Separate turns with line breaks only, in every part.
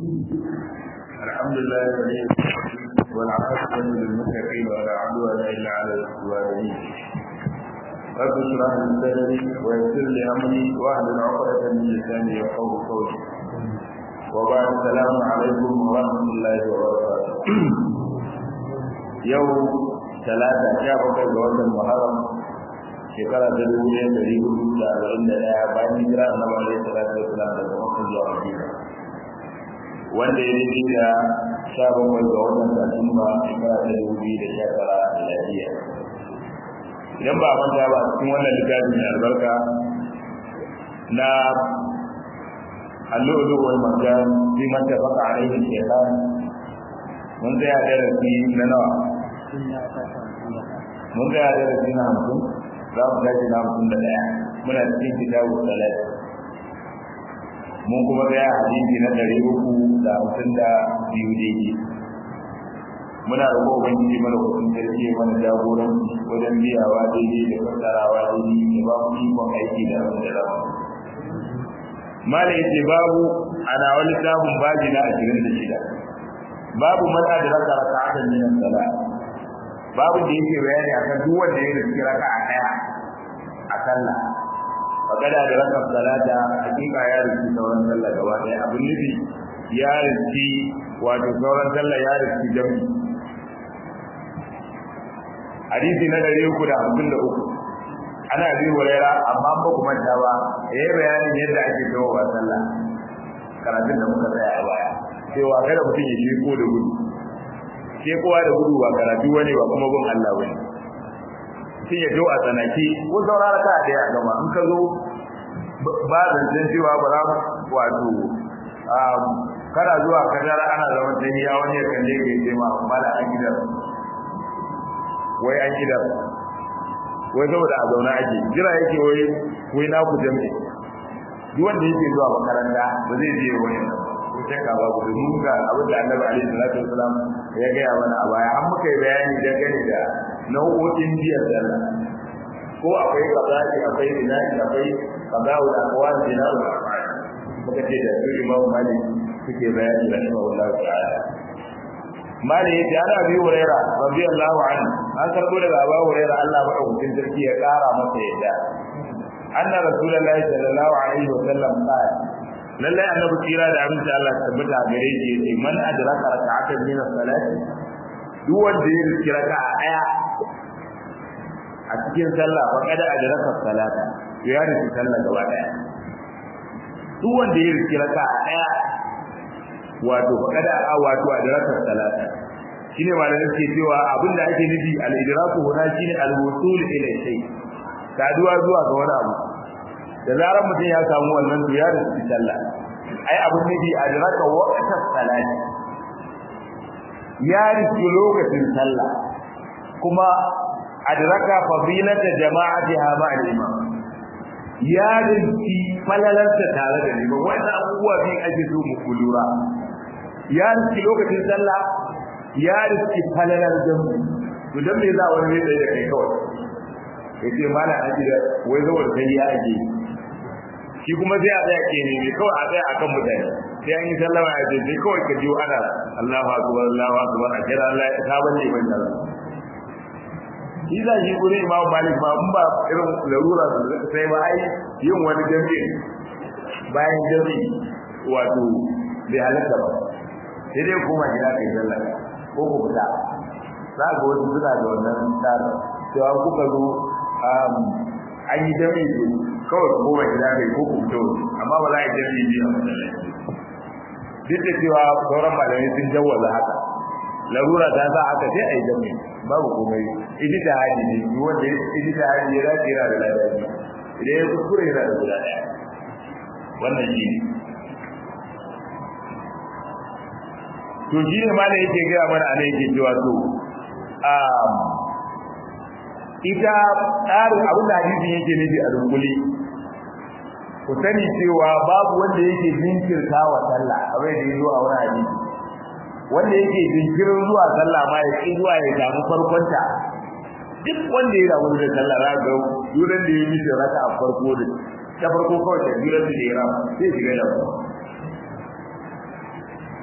الحمد لله ولي والعاقبة للمتقين ولا عدوان إلا على الظالمين رب اشرح لي صدري ويسر لي أمري واحلل عقدة من لساني يفقهوا قولي وبعد السلام عليكم ورحمة الله وبركاته يوم ثلاثة شابك جوز المحرم shekara ta dubu ɗaya ɗari hudu da arba'in da ɗaya bayan hijira na ba alaihi salatu wasalam daga makka zuwa madina wanda ya daidai da sha bakwai ga watan satumba shekara ta dubu biyu da sha tara a miladiya idan ba a manta ba a cikin wannan littafi mai albarka na allu'ulu wal marjan fi man tafaqa alaihi shaytan mun tsaya darasi na nawa mun tsaya darasi na hamsin za mu tashi na hamsin da ɗaya muna cikin kitabu salat mun kuma tsaya hadisi na ɗari uku da hamsin da biyu daidai muna roƙo ubangiji mana kuɗin sarki mana jagoranci wajen biyawa daidai da fassarawa daidai da ba mu ikon aiki da abin da zamu mala yace babu ana wani sabon baji na ashirin da shida babu man adraka raka'atan min as-salat babu da yake bayani akan duk wanda ya riski raka'a daya a sallah faqada da raka salata hakika ya riski sauran sallah gaba daya abin nufi ya riski wato sauran sallah ya riski jami hadisi na dari uku da hamsin da uku ana bi wurera amma ba ku manta ba yayi bayanin yadda ake kawo wa sallah karatun da muka tsaya a baya cewa kada mutum ya ko da gudu ke kowa da gudu ba karatu wani ba kuma gun Allah wani sai ya zo a tsanaki ko saurara ka da ya gama in ka zo ba zancen cewa ba za wato kana zuwa kadar ana zama tahiya wani ya kalle ka yi ma mala an gidan wai an gidan wai saboda a zauna ake jira yake wai wai na ku jami'i duk wanda yake zuwa makaranta ba zai je wani ko shakka ba ku domin ga abin da annabi alaihi salatu wasalam ya gaya mana a baya an muka yi bayani dangane da nau'o'in biyar sallah ko akwai qada'i akwai bina'i akwai qada'u da aqwal bina'u da af'al muka ce da su imam malik suke bayani da imam Allah ta'ala mali yace ana bi huraira radiyallahu anhu an karbo daga abu huraira Allah madaukakin sarki ya kara masa yadda anna rasulullahi sallallahu alaihi wa sallam qala lallai annabi kira da abinci Allah ta tabbata gare shi yace man adraka rak'atan min as-salati duk wanda ya riski raka'a daya a cikin sallah fa kada adraka salata ya riski sallah gaba daya duk wanda ya riski raka'a daya wato fa kada a wato adraka salata shine malamin ke cewa abinda ake nufi al-idraku huna shine al-wusul ila shay saduwa zuwa ga wani abu da zarar mutum ya samu wannan to ya riski sallah ai abun nufi adraka waqtas salati ya riski lokacin sallah kuma adraka fadilata jama'atiha ma'al imam ya riski falalarta tare da liman wannan abubuwa bi ake so mu kulura ya riski lokacin sallah ya riski falalar jami'i to dan me za wani zai da kai kawai yace malam aji da wai zo da kai ya aje shi kuma sai a tsaya ke ne kawai a tsaya akan mutane sai an yi sallama a ce sai kawai ka ji ana Allahu akbar Allahu akbar a kira Allah ya ta balle ban da shi da shi gure Imam Malik ba mun ba irin larura sai ba ai yin wani jami'i bayan jami'i wato bai halatta ba sai dai kuma gida kai sallah ko ku fita za ga wasu suna da wannan tsara cewa kuka zo an yi jami'i kawai ko ba gida kai ko ku fito amma ba za a yi jami'i biyu a masallaci duk da cewa sauran malamai sun jawwaza haka larura ta sa haka sai a yi jami'i babu komai idi da hadi ne duk wanda idi da hadi ya dace yana da ladabi idan ya kuskure yana da guda daya wannan shi ne to shi ne malam yake gaya mana anan yake cewa to ita tsarin abin da hadisin yake nufi a dunkule ku sani cewa babu wanda yake jinkirta wa sallah abin da yazo a wani hadisi wanda yake jinkirin zuwa sallah ma ya ki zuwa ya samu farkonta duk wanda ya damu da sallah za ga duran da ya mishi raka a farko da ta farko kawai da duran da ya rama sai shiga da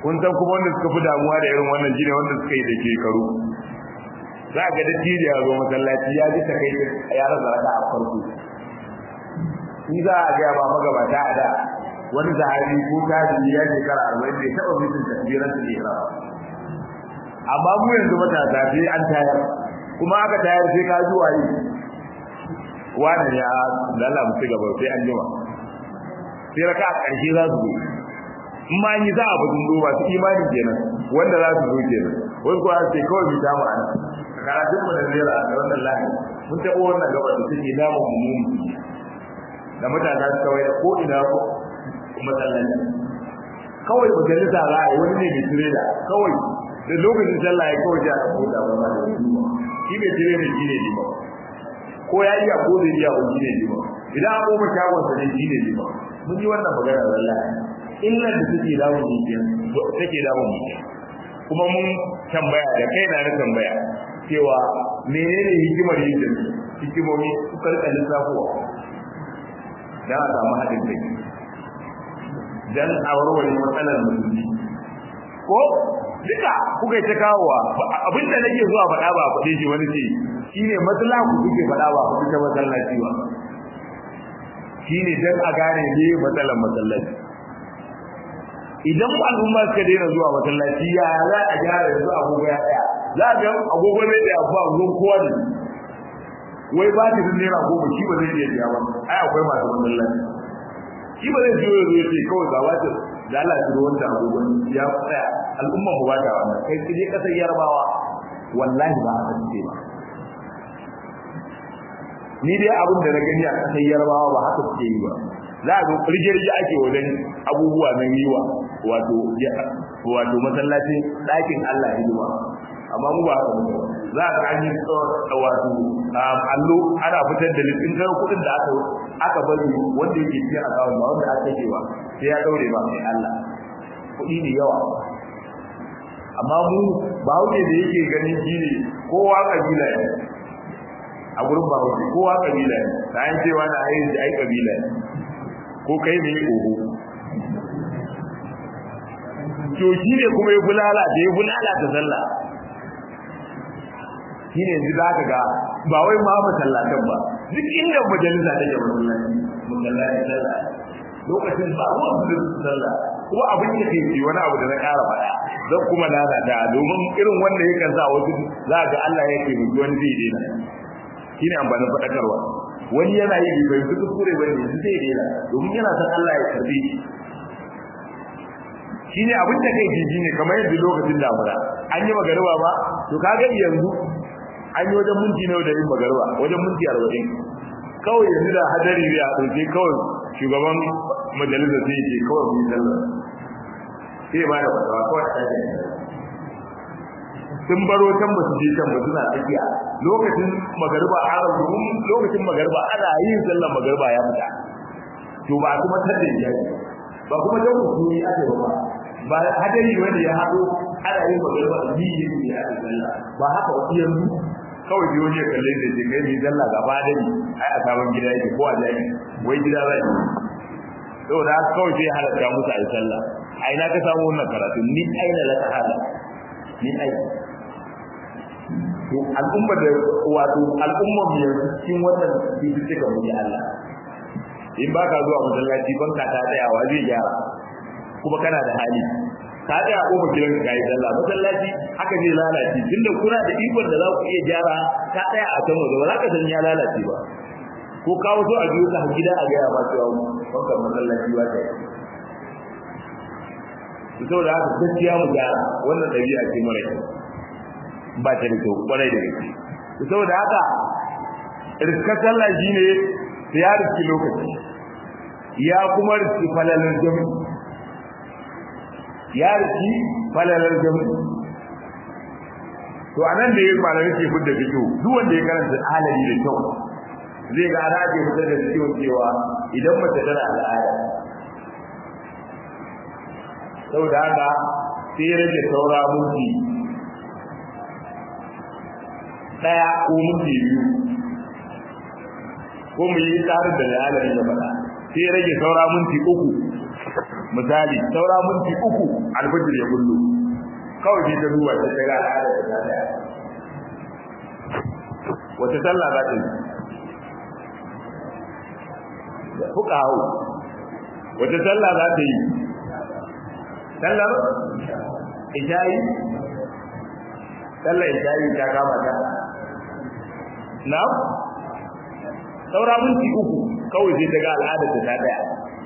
kun san kuma wanda suka fi damuwa da irin wannan shine wanda suka yi da shekaru za ga da tiri ya zo masallaci ya ji ta kai ya rasa raka a farko in za a ga ba magabata a da wani sahabi ko kaji ya shekara arba'in bai taɓa mutum takbiran su ihram amma mu yanzu matasa sai an tayar kuma aka tayar sai ka zuwa yi wani ya lalla mu ci gaba sai an jima sai raka a ƙarshe za su zo in ma yi za a budin duba su imani kenan wanda za su zo kenan wai kuwa sai kawai mu tamu a nan karatun mu da zira a wannan lahi mun taɓa wannan gaba da suke damu mu da mutane su kawai da ko ina ko masallaci kawai majalisa za a yi wani ne mai tirela kawai da lokacin sallah ya kawai ja a kota ba ma da shi mai tirela shi ne lima ko ya iya ko zai iya ko shi ne lima idan an goma shagon sa ne shi ne lima mun yi wannan magana wallahi illar da take damun jikin take damun mutum kuma mun tambaya da kai na na tambaya cewa menene hikimar yin da hikimomi suka rika lissafowa dan a samu haɗin kai dan a warware matsalar musulmi ko duka kuka ta kawowa abinda nake zuwa faɗa ba faɗe shi wani ce shine matsala ku kuke faɗa ba ku ta masallaci ba shine dan a gane ne matsalar masallaci idan al'umma suka daina zuwa masallaci ya za a gyara yanzu agogo ya tsaya za a ga agogo ne da ba ruwan kowa ne wai ba ta naira goma shi ba zai iya biya ba ai akwai masu masallaci shi ba zai jiyo ya ce kawai ga wata da Allah ya ruwan da agogon ya tsaya al'umma mu ba ta wannan kai kije kasar yarbawa wallahi ba haka ce ba ni dai abin da na gani a kasar yarbawa ba haka suke yi ba za a ga rige-rige ake wajen abubuwa na yiwa wato wato masallacin ɗakin Allah hidima amma mu ba haka muke za ka an yi wato allo ana fitar da listin kan kuɗin da aka aka bari wanda yake cikin akawun ba wanda aka yi ba sai ya daure ba mai Allah kuɗi ne yawa amma mu ba wuce da yake ganin shi ne kowa kabila ne a gurin ba wuce kowa kabila ne da an cewa na ayi ai kabila ne ko kai ne oho to shi ne kuma ya bulala da ya bulala ta sallah shi ne yanzu za ka ga ba wai ma masallatan ba duk inda majalisa take masallaci masallaci sallah lokacin ba ruwan su sallah kuma abin da kai wani abu da na ƙara faɗa don kuma lalata domin irin wanda yakan sa wasu za ga Allah ya ke mutu wani zai daina shi ne amfanin faɗakarwa wani yana yi bai fahimci kuskure ba ne zai daina domin yana son Allah ya karbe shi shine abin da kai jiji ne kamar yadda lokacin damuna an yi magariba ba to kaga yanzu an yi wajen minti nawa da yin magariba wajen minti arba'in kawai yanzu da hadari ne a ɗauke kawai shugaban majalisa sai ce kawai mun sallah sai ma da fatawa kawai a tashi sun baro can ba su je can ba suna tsakiya lokacin magariba ana domin lokacin magariba ana yin sallar magariba ya fita to ba kuma tadda ya ba kuma dan hukumi ake ba ba hadari wanda ya hado ana yin magariba da yi yin ya ake sallah ba haka wasu yanzu kawai biyo ne kalle da je kai ni sallah gaba da ni ai a sabon gida yake ko a jaki wai gida zai saboda haka kawai sai halatta musu a yi sallah a ina ka samu wannan karatu ni aina la ta hala ni aina to al'umma da wato al'umma mu yanzu cikin wannan cututtuka mu ya Allah in ba ka zuwa masallaci ban ka ta tsayawa zai gyara kuma kana da hali ka tsaya ko ba gidan ka yi sallah masallaci haka zai lalace tunda kuna da ikon da za ku iya gyara ka tsaya a can waje ba za ka san ya lalace ba ko kawo so a biyo ka gida a gaya ma cewa wankan masallaci ba ta yi saboda haka gaskiya mu gyara wannan ɗabi'a ce mara kyau ba ta da kyau kwarai da gaske saboda haka riskar sallah shine ya riski lokaci ya kuma riski falalar jami ya riski falalar jami to anan da ya malami ke fidda fito duk wanda ya karanta halali da kyau zai ga ana ke fitar da ciwon cewa idan mace tana al'ada saboda haka sai ya rage saura mulki daya ko minti biyu ko mu yi tsarin da lalari da faɗa sai rage saura minti uku misali saura minti uku alfajir ya kullu kawai sai ta duba ta ga al'ada ta daya wata sallah za ta yi fuka hau wata sallah za ta yi sallar ishayi sallar ishayi ta kama ta na saura minti uku kawai sai ta ga al'adar ta ta daya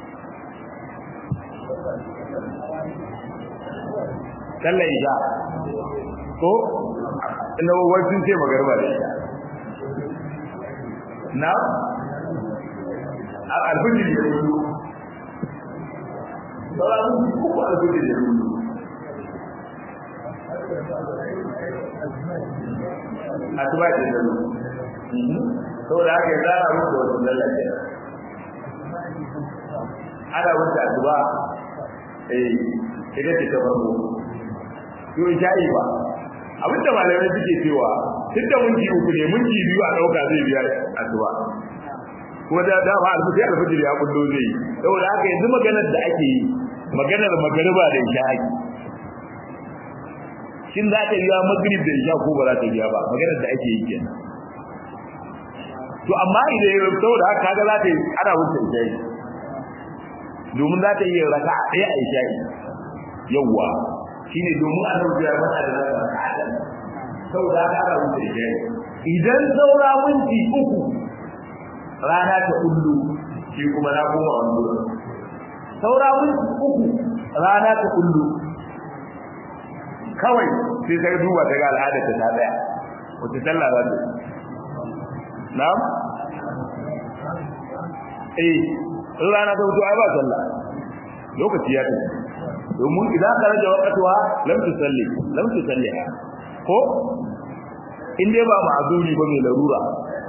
sallar isha ko ina wajen ce magarba da isha na alfijir ya yi saura minti uku alfijir ya yi asuba ce da saboda haka ya zara musu wasu lallace ana wuce asuba eh ita ce ta farko to sha'i ba abin da malamai suke cewa tun da minti uku ne minti biyu a ɗauka zai biya asuba kuma da da ba alfuji alfajir ya kullo zai yi saboda haka yanzu maganar da ake yi maganar magariba da isha'i shin za ta biya magrib da isha ko ba za ta biya ba maganar da ake yi kenan to amma idan ya saboda haka kaga za ta yi ana wuce isha'i domin za ta yi raka a ɗaya a isha'i yawwa shine domin annabi ya faɗa da raka a saboda haka ana wuce isha'i idan saura minti uku rana ta kullu shi kuma na koma wando saura minti uku rana ta kullu kawai sai sai duba ta ga al'ada ta ta daya wata sallah za ta na'am eh rana ta fito ai ba sallah lokaci ya tafi domin idan ka rage wakatuwa lam tusalli lam tusalli ko in dai ba ma'azuri ba mai larura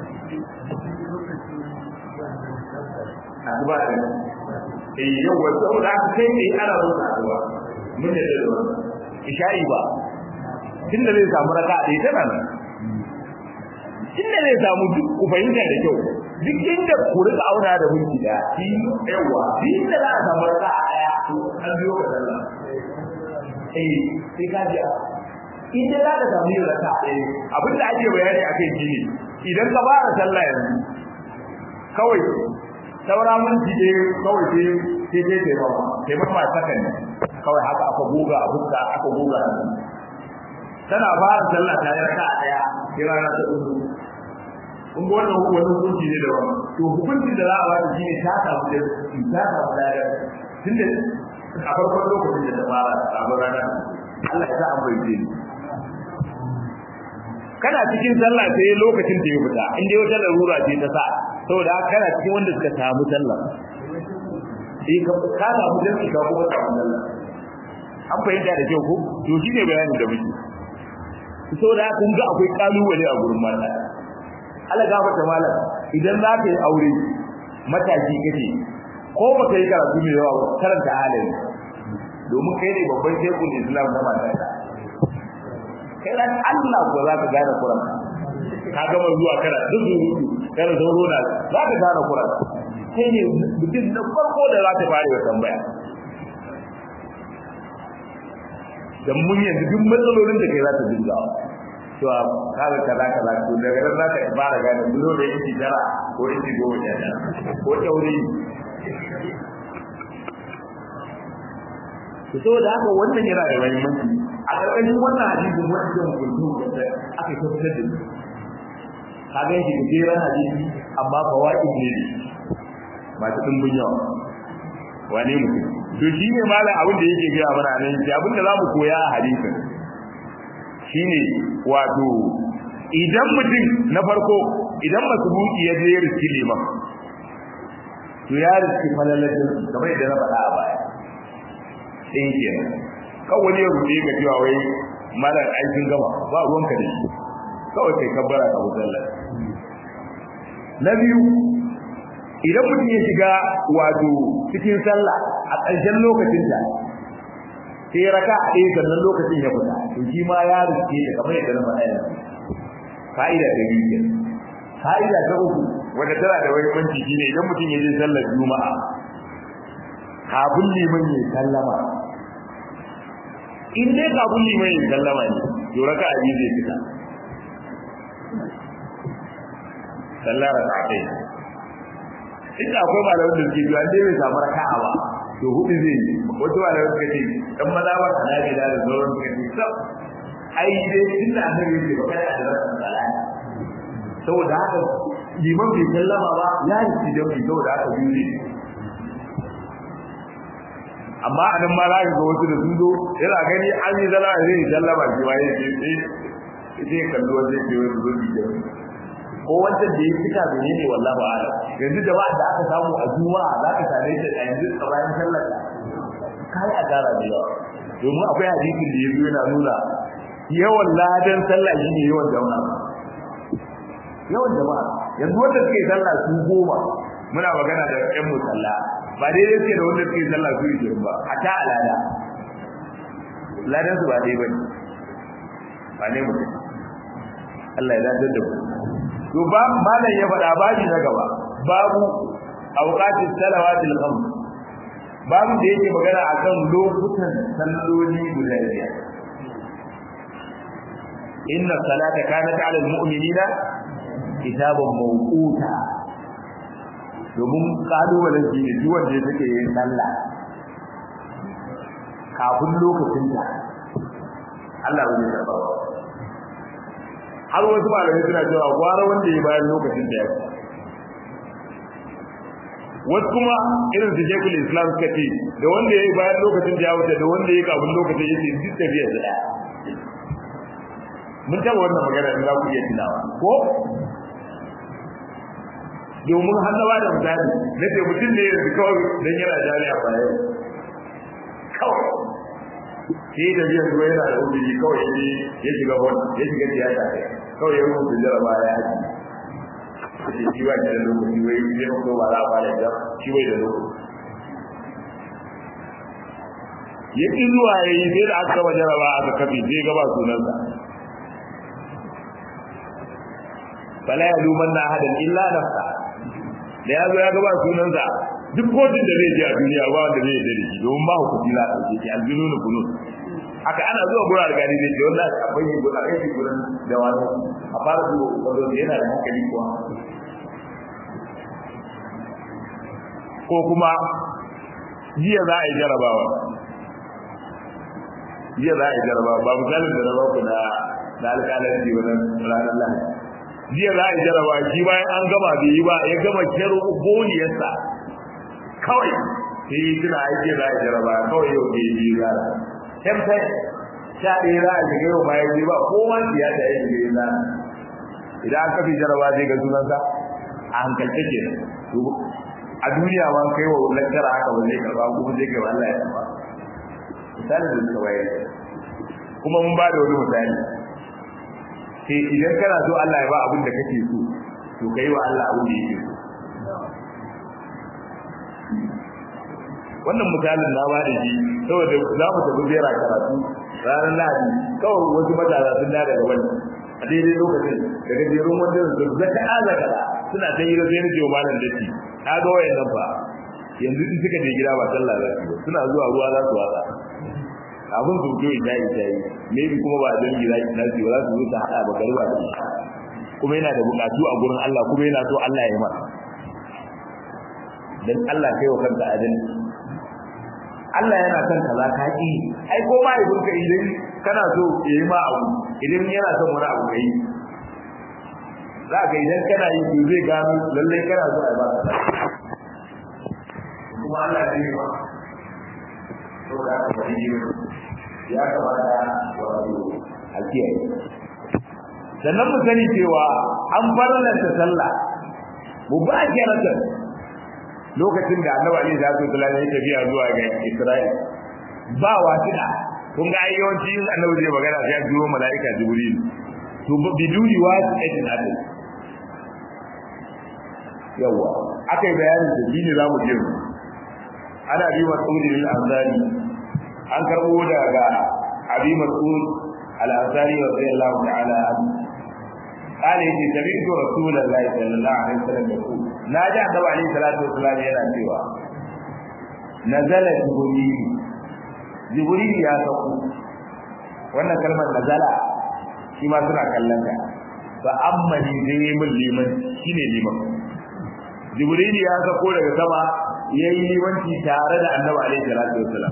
aduba ne eh yau wa saboda haka kai ne ana rubuta aduba mun da da isha'i ba tunda zai samu raka a ɗaya tana nan inda zai samu duk ku fahimta da kyau duk inda ku rika auna da minti da shi yawa duk inda za a samu raka a ɗaya an biyo ka sallah eh sai ka ji idan za ka samu yin raka a ɗaya abinda ake bayani a kai shine idan ka fara sallah yanzu kawai saura minti ɗaya kawai sai sai sai taimama taimama sakan ne kawai haka aka goga a fuska aka goga a tana fara sallah ta yi raka a ɗaya sai rana ta uku kun ga wannan wani hukunci ne da wani to hukuncin da za a bada shi ne ta samu da ta samu da tunda a farkon lokacin da ta fara sabon rana Allah ya sa an bai ni kana cikin sallah sai lokacin da ya fita in dai wata larura ce ta sa saboda kana cikin wanda suka samu sallah eh ka ka samu jami'i ka kuma samu sallah an fahimta da kyau ko to shine bayanin da muke saboda kun ga akwai kalubale a gurin mata Allah gafarta malam idan za ka yi aure mataki kake ko ba ka yi karatu mai yawa karanta halin domin kai ne babban shekul islam na matarka kai ran Allah ko za ka gane Qur'an ka gama zuwa kana duk zurutu kana zauro na za ka gane Qur'an kai ne mutum na farko da za ta fara wa tambaya dan mun yanzu duk matsalolin da kai za ta dinga cewa kaga kaza kaza to daga nan za ka fara gane bulo da yake jara ko yake goma sha ko tauri to saboda haka wannan yana da muhimmanci a ƙarƙashin wannan hadisin wannan kullu da aka tabbatar da shi ka ga shi gajeren hadisi amma fawaid ne masu dimbin yawa wane mutum to shi ne malam abin da yake gaya mana nan shi abin da za mu koya a hadisin shine wato idan mutum na farko idan masbuki ya je ya riski liman to ya riski falalajin kamar yadda na faɗa a baya ɗin kenan kawai wani ya rufe ka cewa wai malar aikin gama ba ruwanka da shi kawai kai kabbara ka musalla na biyu idan mutum ya shiga wato cikin sallah a ƙarshen lokacin da sai ya raka a ɗaya sannan lokacin ya fita to shi ma ya rike da kamar yadda na faɗa yanzu fa'ida ta biyu kenan fa'ida ta uku wanda tana da wani banci shine idan mutum ya je sallar juma'a kafin liman ya sallama in dai kafin liman ya sallama ne to raka abi zai fita sallar raka'atai inda akwai malamin da suke biya dai bai samu raka'a ba to hudu zai yi wasu malamin suka ce dan maza ba kana da da sauran suka ce sab ai dai tunda annabi ya ce ba kada da rakan salati saboda haka liman bai sallama ba ya yi tijabi saboda haka biyu ne amma anan ma za ka ga wasu da sun zo yana gani an yi zala zai sallama shi ma ya ce sai sai kallo zai ce wani zo bi ko wancan da ya fita bene ne wallahi a'lam yanzu jama'a da aka samu a juma'a za ka same shi a yanzu a bayan sallar kai a tara da yawa domin akwai hadisin da yazo yana nuna yawan ladan sallah shine yawan jama'a yawan jama'a yanzu wanda suke sallah su goma muna magana da ƴan musalla ba dai yake da wanda suke sallah su yi ba a ta alada ladan su ba dai bane ba ne mutum Allah ya dadar da ku to ba malam ya faɗa babi na gaba babu awqatis salawatil khams babu da yake magana akan lokutan salloli guda biyar inna salata kanat ala almu'minina kitaban mawquta domin kalubalen shi ne duk wanda yake yin sallah kafin lokacin ta Allah bai karba ba har wasu malamai suna cewa gwara wanda ya bayan lokacin da ya wasu kuma irin su shekul islam suka ce da wanda ya yi bayan lokacin da ya wuce da wanda ya kafin lokacin ya ce duk tafiya su ɗaya mun taɓa wannan magana in za ku iya tunawa ko domin hannawa da misali na ce mutum ne yanzu kawai don yana jami'a bayan kawai sai da biyan zuwa yana da ubiji kawai ne ya shiga wani ya shiga tiyata kawai ya rubuta jaraba ya haji sai shi ba da lokaci wai ya ko ba za a fara da shi bai da lokaci ya ƙi zuwa ya yi sai da aka gama jaraba aka kafi sai gaba sunansa fala ya luman na hadan illa nafsa da ya zo ya gaba sunansa duk kotun da zai je a duniya ba wanda zai yarda da shi domin ba hukunci la ɗauke shi aljununu kunun haka ana zuwa gura da gani da jiwon lafi a bayyana gura a yake gurin da wani a fara zuwa wanda yana da hankali kuwa ko kuma jiya za a yi jarabawa jiya za a yi jarabawa ba misalin da na ba ku na na alƙalanci wannan ranar lahadi jiya za a yi jarabawa shi bayan an gama bai yi ba ya gama kero boniyarsa kawai sai yi tuna aiki za a yi jarabawa kawai yau bai yi zara tempe sha ɗaya za a shiga yau bayan yi ba kowa ya ta yi shiga yana idan an kafi jarabawa zai ga sunansa a hankalce ke a duniya ma kai wa lakcara haka ba zai karba kuma zai kai Allah ya karba misalin da suka bayar kuma mun ba da wani misali sai idan kana so Allah ya ba abin da kake so to kai wa Allah abin da yake so wannan misalin na ba da shi saboda za mu tafi ziyara karatu ranar lahadi kawai wasu matasa sun da daga wani a daidai lokacin daga jerun wanda su zaka azaka suna ta yi da zai nake wa malam datti na ga wayan nan fa yanzu in suka je gida ba sallah za su suna zuwa ruwa za su watsa abin su fito ita ita yi maybe kuma ba dan gida ita su ba za su zo ta hada ba garba da shi kuma yana da bukatu a gurin Allah kuma yana so Allah ya yi masa dan Allah kai wa kanka adalci Allah yana son kaza ka ki ai ko ma ibn ka idan kana so yayi ma abu idan yana son wani abu kai za ka idan kana yi to zai gano lallai kana so a ba ka kuma Allah ya yi ba to da ka yi ya kamata wato alkiyaye sannan mu sani cewa an farlanta sallah mu ba kiratan lokacin da annabi Ali da Abdul Salam ya tafiya zuwa ga Isra'il ba wasila kun ga ayyawanci annabi zai magana sai ya biyo mala'ika Jibril to biduni wasilatin adal yawa akai bayanin da shine zamu je ana bi mas'ud al-ansari an karbo daga abi mas'ud al-ansari radiyallahu ta'ala anhu قال يجي سمعت رسول الله صلى الله عليه وسلم يقول ناجى النبي عليه الصلاه والسلام yana cewa nazala jibril jibril ya sauko wannan kalmar nazala shi ma suna kallon ta fa amma ni dai mun liman shine liman jibril ya sauko daga sama yayi limanci tare da annabi alaihi salatu wasalam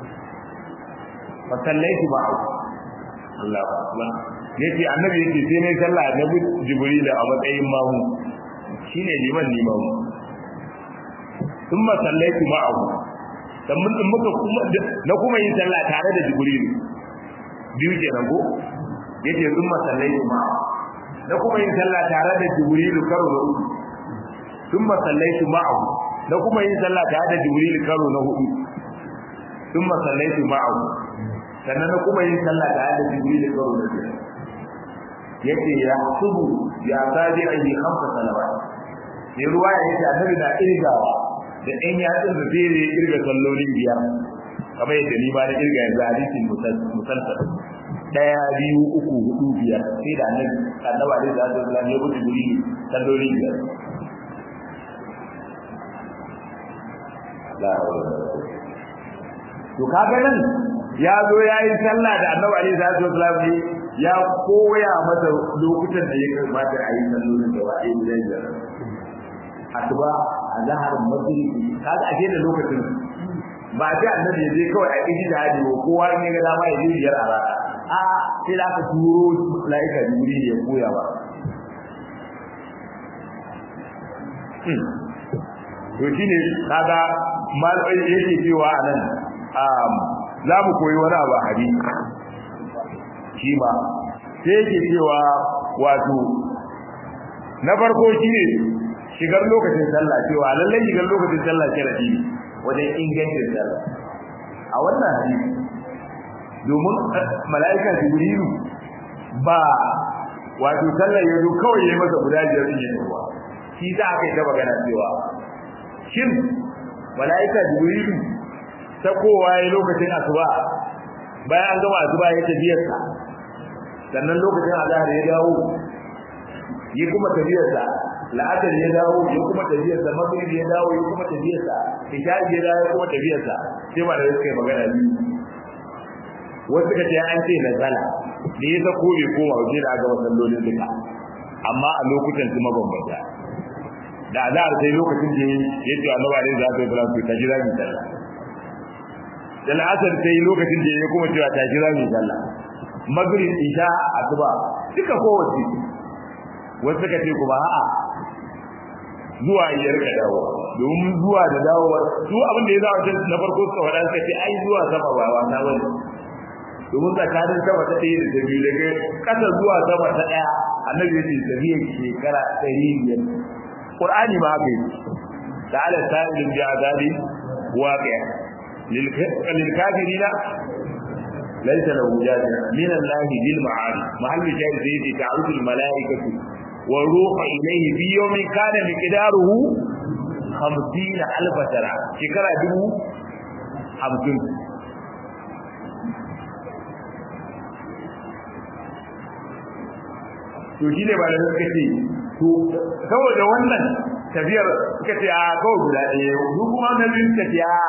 fa sallaitu ma'ahu Allahu akbar yace annabi yace sai ne sallah da jibril a matsayin mamu shine liman limamu thumma sallaitu ma'ahu dan mun muka kuma na kuma yin sallah tare da jibril biyu kenan ko yace thumma sallaitu ma'ahu na kuma yin sallah tare da jibril karo na uku thumma sallaitu ma'ahu na kuma yin sallah tare da jibril karo na hudu thumma sallaitu ma'ahu sannan na kuma yin sallah tare da jibril karo na biyar yace ya subu ya sadi ayi khamsa salawat ne ruwa yace annabi na irgawa da ɗan yatsun da zai yi irga sallolin biyar kamar yadda ni ba na irga yanzu hadisin musalsal daya biyu uku hudu biyar sai da annabi annabi alaihi salatu wasallam ya gudu guri sallolin biyar to kaga nan ya zo ya yi sallah da annabi alaihi salatu wasallam ne ya koya masa lokutan da ya kamata a yi sallolin da ba a yi guda biyar asuba azhar maghrib kaga a da lokacin ba sai annabi ya je kawai a kiji da hadi ko kowa ne ga dama ya je biyar a rana a sai da aka turo malaika jibril ya koya ba to shine kaga malai yake cewa anan um za mu koyi wani abu a hadisi shi ma sai yake cewa wato na farko shine shigar lokacin sallah cewa lallai shigar lokacin sallah sharadi ne wajen ingancin sallah a wannan hadisi domin mala'ika jibrilu ba wato sallar yazo kawai yayi masa guda biyar din yayin ruwa shi za a kai ta magana cewa shin mala'ika jibrilu ta kowa yayi lokacin asuba bayan an gama asuba ya tafiyar sa sannan lokacin azhar ya dawo yi kuma tafiyar sa la'adar ya dawo ya kuma tafiyar sa maghrib ya dawo ya kuma tafiyar sa isha ya dawo ya kuma tafiyar sa sai ma da suka yi magana biyu wasu suka ce an ce nazala da ya sako bai koma waje da aka masallolin duka amma a lokutan su mabambanta da azhar sai lokacin da ya ce annabi alaihi salatu wasallam to ta jira mi sallah da la'asar sai lokacin da ya kuma cewa ta jira mi sallah maghrib isha asuba duka kowace wasu suka ce kuma a'a zuwa ya rika dawo domin zuwa da dawowa su abin da ya zama can na farko suka faɗa suka ce ai zuwa sama ba wasa bane domin tsakanin sama ta ɗaya da ta biyu daga ƙasa zuwa sama ta ɗaya annabi ya ce tafiyar shekara ɗari biyar qur'ani ma haka yi ta'ala sa'ilun bi azabi waqi' lil kafirina laysa lahu jaza min allahi bil ma'arif mahallu shahid zai ta'arudu al mala'ikatu والروح إليه في يوم كان مقداره خمسين ألف سنة شكرا دبو خمسين to shi ne malamai suka ce to saboda wannan tafiyar suka ce a kawai guda ɗaya duk kuma na biyu suka ce a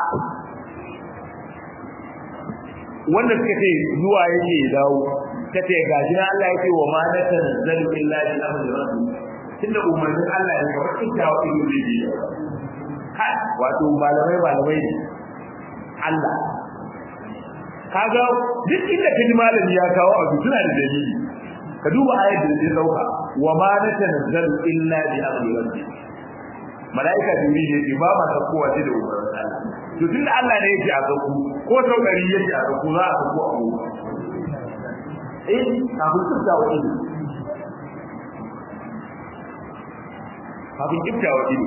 wanda suka ce zuwa yake dawo ta ce ga shi Allah ya ce wa ma na tanzalu illa bi amri rabbi tunda umarnin Allah ne kamar ita wa ido zai yi ha wato malamai malamai ne Allah kaga duk inda ka ji malami ya kawo abu suna da dalili ka duba ayat da zai dauka wa ma na tanzalu illa bi amri rabbi malaika jibril ya ce ba ma kowa sai da umarnin Allah to tunda Allah ne yake a sauku ko saukari yake a sauku za a sauku a gobe eh kafin kifta wa ido kafin kifta wa ido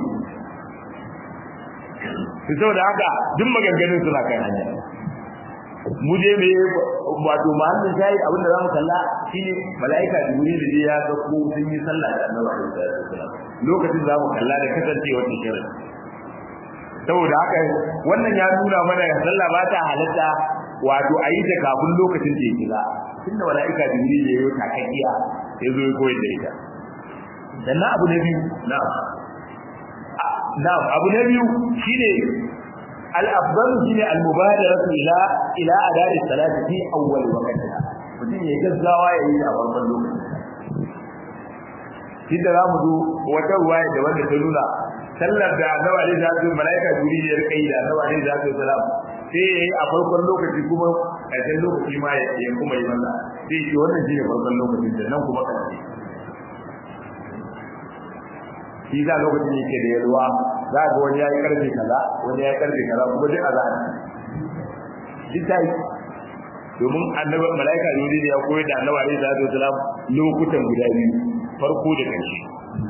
su sau da haka duk maganganun suna kan hanya mu je me wato mahallin shayi abin da za mu kalla shine mala'ika jibril da ya ga ko sun yi sallah da annabi sallallahu alaihi wasallam lokacin za mu kalla da kasancewar shirin saboda haka wannan ya nuna mana sallah ba ta halatta wato a yi ta kafin lokacin da ya kira tunda mala'ika jibril ya yi takakkiya ya zo ya koyar da ita sannan abu na biyu na'am na'am abu na biyu shine al-afdal shine al-mubadaratu ila ila adai salati fi awwal waqtiha mutum ya gaggawa ya yi a farkon lokaci shi da zamu zo wata ruwaya da wanda ta nuna sallar da annabi alaihi salatu malaika jibril ya rika yi da annabi alaihi salatu salam sai ya yi a farkon lokaci kuma ƙarshen lokaci ma ya kuma yi masa sai ce wannan shi ne farkon lokacin da nan kuma ƙarshe shi za lokacin yake da yalwa za ga wani ya yi ƙarfe kaza wani ya yi ƙarfe kaza kuma duk a za'a duk ta yi domin annabi malaika jibril ya koyar da annabi alaihi salatu wasalam lokutan guda biyu farko da ƙarshe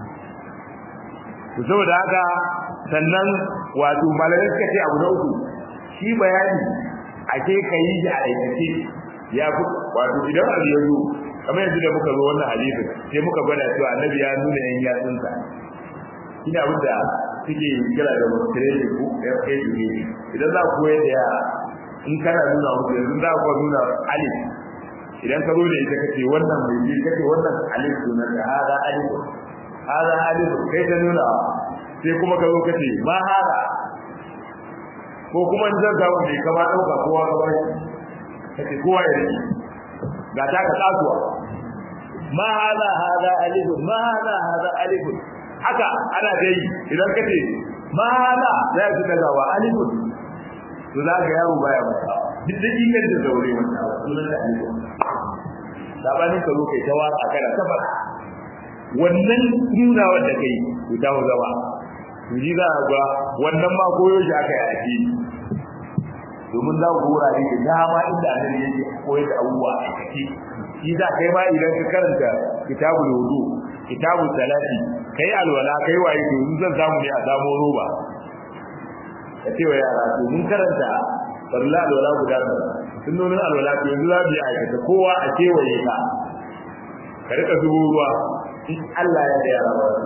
saboda haka sannan wato malamai suka ce abu na uku shi bayani a ke ka yi shi a aikace ya fi wato idan abu ya zo kamar yanzu da muka zo wannan hadisin sai muka gwada cewa annabi ya nuna yan yatsunsa shi ne abin da suke kira da training ko ya kai ne idan za ku koyar da yara in kana nuna musu yanzu za ku nuna alif idan ka zo da ita kace wannan mai ji kace wannan alif sunan da hada alif hada alif kai ta nuna sai kuma ka zo kace ma hada ko kuma in zan samu mai kama ɗauka kowa ka bai kace kowa ya rike ga ta ka tsatuwa ma hada hada alif ma hada hada alif haka ana dai idan kace ma hada zai fi dagawa alif to za ka yaro baya masa duk da ikan da zaure wannan sunan da alif sabanin ka zo kai ta waka kana ta faɗa wannan nuna wanda kai ku ta zama ji za a ga wannan ma koyo shi aka yi ake domin za ku wurare da dama inda annabi yake koyar da abubuwa a ciki shi za kai ma idan ka karanta kitabul wudu kitabul salati kai alwala kai waye to in zan samu ne a samu roba ka ce wa yara to mun karanta farla alwala guda kaza sunnonin alwala to yanzu za mu yi aikata kowa a kewaye ka ka rika zubo ruwa in Allah ya da yara ba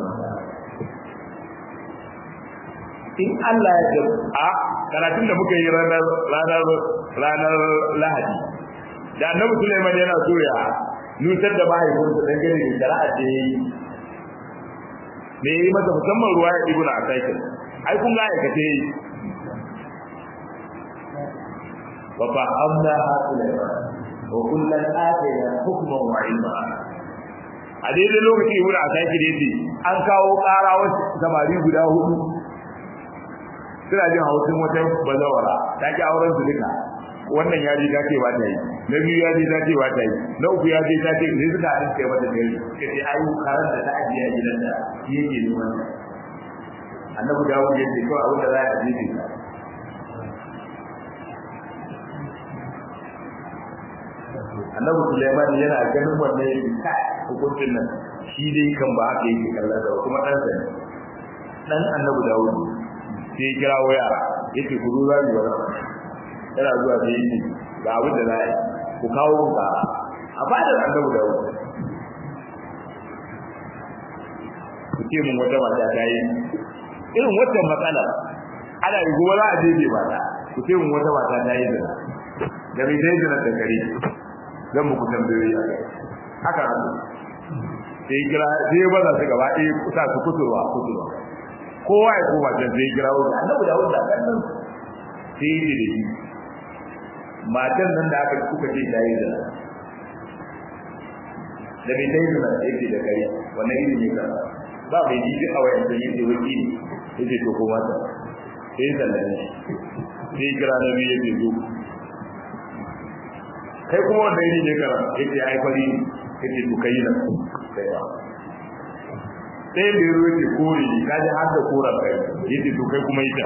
in Allah ya da a karatun da muka yi ranar ranar ranar Lahadi da Annabi Sulaiman yana so ya nutar da mahaifinsa dan gane da shari'a da yayi me yi masa musamman ruwa ya ibnu Asakir ai kun ga aikace wa fahamna Sulaiman wa kullan atayna hukman wa ilma a daidai lokaci ibnu Asakir yace an kawo ƙara wasu samari guda hudu suna jin hausin wata bazawara ta ki auren su duka wannan ya ji ta ce ba ta yi na biyu ya ji ta ce ba ta yi na uku ya ji ta ce sai suka haɗin kai mata dare ka ce ayu karar da ta ajiye a gidan da shi yake neman ta annabi dawo ya ce kawai abin da za a ajiye ta annabi Sulaiman yana ganin wannan yake kai hukuncin nan shi dai kan ba haka yake kallon da kuma ɗan sa dan annabi Dawud sai ya kira waya yake ku zuwa ni wannan yana zuwa da yake ga abin da zai ku kawo ka a fadar annabi da wani ku ce mun wata mata ta yi irin wata matsala ana yi kuma za a jeje mata ku ce mun wata mata ta yi zina da mai zai zina da kare zan muku tambayoyi a kai haka hannu sai kira sai ba za su gaba ɗaya kusa su kusurwa kusurwa kowa ya koma can sai kira wani annabi da wanda kan nan sai yi da shi matan nan da aka kuka ce ta yi zina da bai dai zina yake da kare wannan iri ne ka ba bai ji duk a wayan da yake wani ne yake to ko mata sai ya sallame sai kira na biyu yake zo kai kuma wannan iri ne ka yake ai fari yake to kai nan kai ba sai da yaro yake kore ka ji har da koran kai yake to kai kuma ita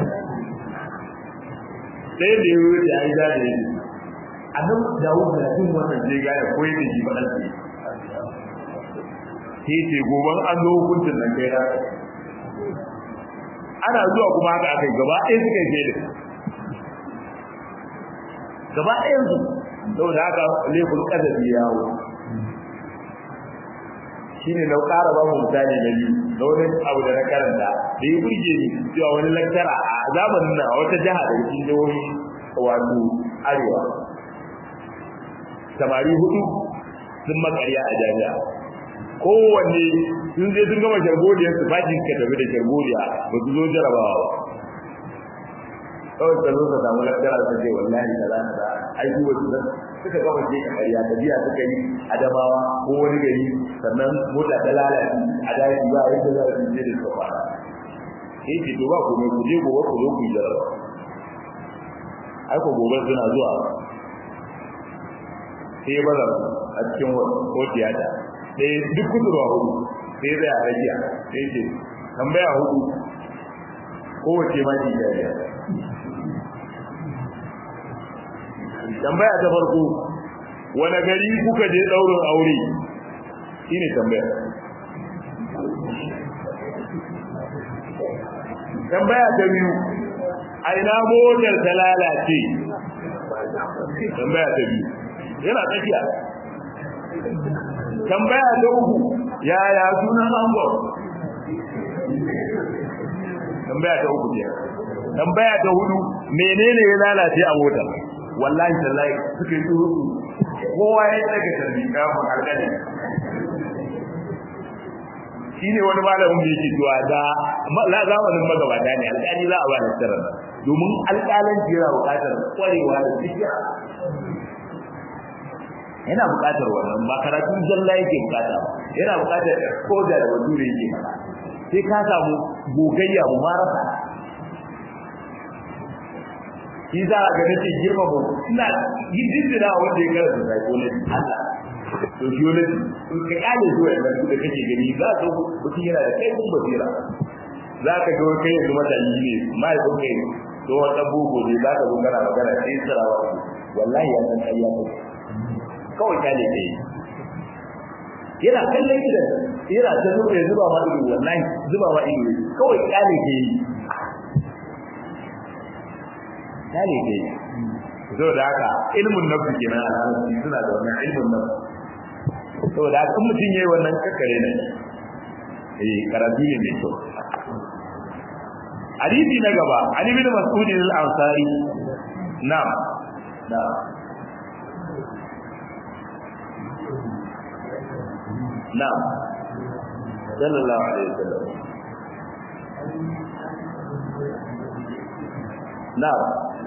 sai da yaro yake ai da yake annabi Dawud da jin wannan sai ga ya koyi da shi fadan sai sai ce goban an zo hukuncin nan kai da ana zuwa kuma haka akai gaba ɗaya suka yi da gaba ɗayan su saboda haka laifin kadabi yawo shine na ƙara ba mu misali na biyu da wani abu da na karanta da ya burge ni cewa wani lantara a zamanin nan a wata jiha da cikin jihohi wato arewa samari hudu sun makarya a jami'a kowanne sun je sun gama shargodiyar su fakin ka tafi da shargodiya ba su zo jarabawa ba kawai ka zo ka samu lakara ka ce wallahi kaza kaza ai su wasu da suka gama je ka kariya ta biya suka yi adamawa ko wani gari sannan mota ta lalace a daji ba yadda za su je da suka fara sai ce to ba ku ne ku je gobe ku zo ku yi jaraba ai ko gobe suna zuwa sai ba a cikin hotiyata sai duk kudurwa hudu sai zai a rajiya sai ce tambaya hudu kowace ma ki jariya tambaya ta farko wani gari kuka je daurin aure shine tambaya tambaya ta biyu a ina motar ta lalace tambaya ta biyu yana tsakiya tambaya ta uku yaya sunan angon tambaya ta uku ce tambaya ta hudu menene ya lalace a mota wallahi tallahi suka yi tsuru kowa ya daga tarbi kafin alƙali shi ne wani malamin da yake cewa da la zamanin magabata ne alƙali za a ba da sirrin domin alƙalanci yana buƙatar ƙwarewa da tsikiya yana buƙatar wannan ba karatun zalla yake buƙata ba yana buƙatar koda da wazuri yake faɗa sai ka samu gogayya mumarasa shi za a ga nake girma ba ina yin dindina wanda ya karanta psychology Allah sociology in ka kale zuwa yanzu da kake gani za ka mutum yana da kai kun basira za ka ga kai yanzu mutane ne mai kun kai to wata bugu ne za ka zo kana magana sai tsirawa wallahi ya san kai ya kai kawai kale kai yana kallon gidan yana ta zuba ya zuba ma ido wallahi zuba ma ido kawai kale ke yi kale ke yi so da haka ilmun nafsi kenan a nan suna da wannan ilmun nafsi so da haka mutum yayi wannan kakkare ne eh karatu ne mai kyau hadisi na gaba ali bin mas'ud al-ansari na'am na'am نعم صلى الله عليه وسلم نعم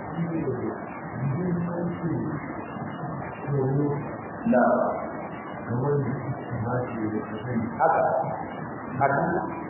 نعم haka haka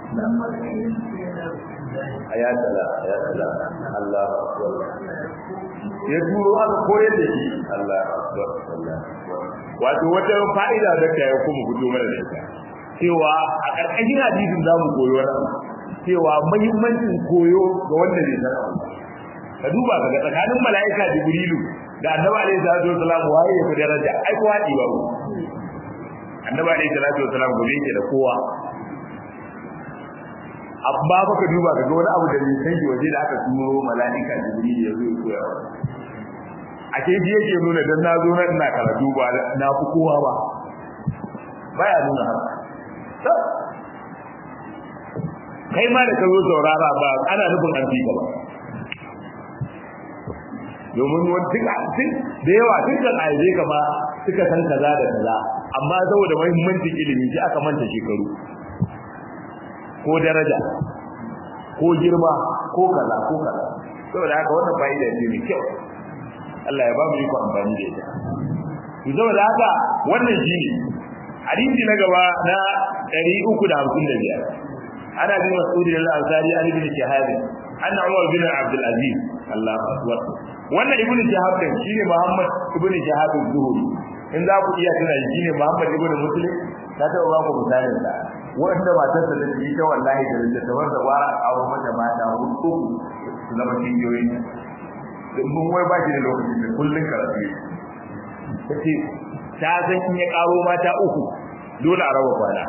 ya tala ya tala Allah akbar ya turo aka koyar da shi Allah akbar Allah wato wata fa'ida da ta kuma fito mana da ita cewa a karkashin hadisin zamu koyo wannan cewa muhimmancin koyo ga wanda zai san abu ka duba ka ga tsakanin mala'ika jibrilu da annabi alaihi salatu wasalam waye ya fi daraja ai kowa ɗi ba annabi alaihi salatu wasalam gobe yake da kowa amma baka duba ka ga wani abu da bai san shi waje da aka turo mala'ika jibrilu ya zo ya koya a ke ji yake nuna dan na zo nan ina karatu ba na fi kowa ba baya nuna haka kai ma da ka zo saurara ba ana nufin an fi ka ba domin wani duk da yawa dukkan aize kama suka san kaza da kaza amma saboda muhimmancin ilimi shi aka manta shekaru ko daraja ko girma ko kaza ko kaza saboda haka wannan fa'ida ce mai kyau Allah ya ba mu iko amfani da ita to saboda haka wannan shine hadisi na gaba na 355 ana bin mas'ud al-ansari an ibn shahab anna umar bin abd al-aziz Allahu akbar wannan ibn shahab din shine muhammad ibn shahab az-zuhri in za ku iya tuna shine muhammad ibn muslim ta ta ba ku misalin sa wanda matarsa da shi ta wallahi da littattafan da bara a aure mata mata hudu su zama kingiyoyi mun wai ba shi da lokacin da kullun karatu ta ce ta san in ya karo mata uku dole a raba kwana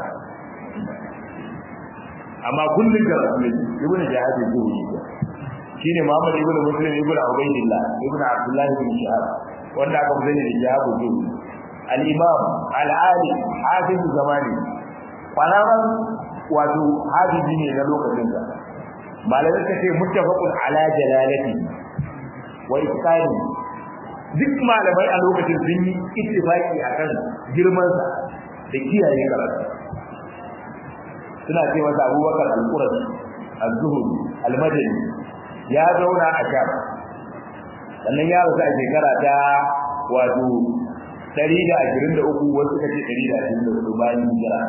amma kullun karatu ne ibnu jahadi zuhuri shine muhammad ibn muslim ibn ubaydillah ibn abdullah ibn shahab wanda aka fi sani da jahabu zuhuri al-imam al-ali hafiz zamani kwararan wato hafizi ne na lokacin sa malamai ka ce muttafaqun ala jalalati wa itqani duk malamai a lokacin sun yi ittifaki akan girman sa da kiyaye karatu suna ce masa Abubakar al-Qurashi az-Zuhri al-Madani ya zauna a Sham sannan ya rasu a shekara ta wato 123 wasu suka ce 124 bayan hijira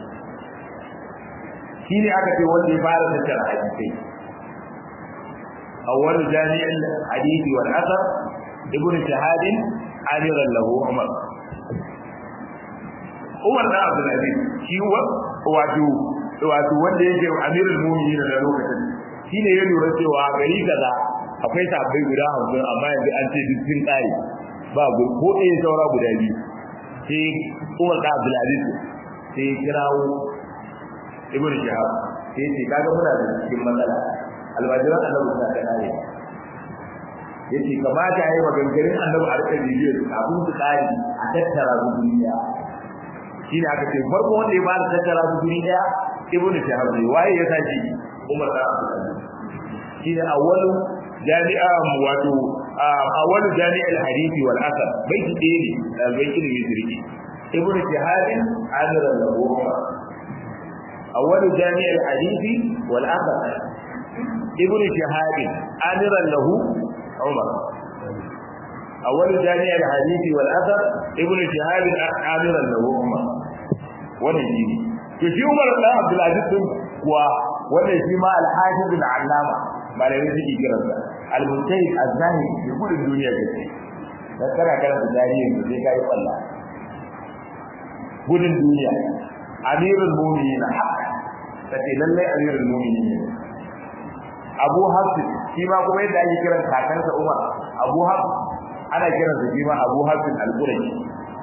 shi ne aka ce wanda ya fara tattara hadisai awwal jami'in hadisi wal asar ibnu shahad amiran lahu umar umar da abdul aziz shi wato wato wanda yake amirul mu'minin da lokacin shine ya lura cewa gari kaza akwai sabbai guda 50 amma yanzu an ce duk sun tsare ba ko ɗaya saura guda biyu sai umar da abdul aziz sai ya kirawo ibnu shahab sai ce kaga muna da cikin matsala almajiran annabi suna da kare yace kamata yayi maganganun annabi a rika bidiyo kafin su kare a tattara su duniya shine aka ce farko wanda ya fara tattara su duniya ibnu shahab ne waye ya sashi umar da shine awwalu jami'a wato awwalu jami'al hadisi wal asar baiti ɗaya ne ɗalibai ilimin sirri ibnu shahab amiran lahu umar أول جامع الحديث والأثر ابن شهاب آمرا له عمر أول جامع الحديث والأثر ابن شهاب آمرا له عمر ونجيني في عمر بن عبد العزيز و ونجي ما الحافظ العلامة ما لا يجي كرسا المنتهي الزاهد في كل الدنيا كثير تذكر كلام الزاهد في كاي الله gudun duniya amirul mu'minin haka kace lalle amirul mu'minin Abu Hafs shi ma kuma yadda ake kiran kakansa Umar Abu Hafs ana kiran sa shi ma Abu Hafs al-Qurashi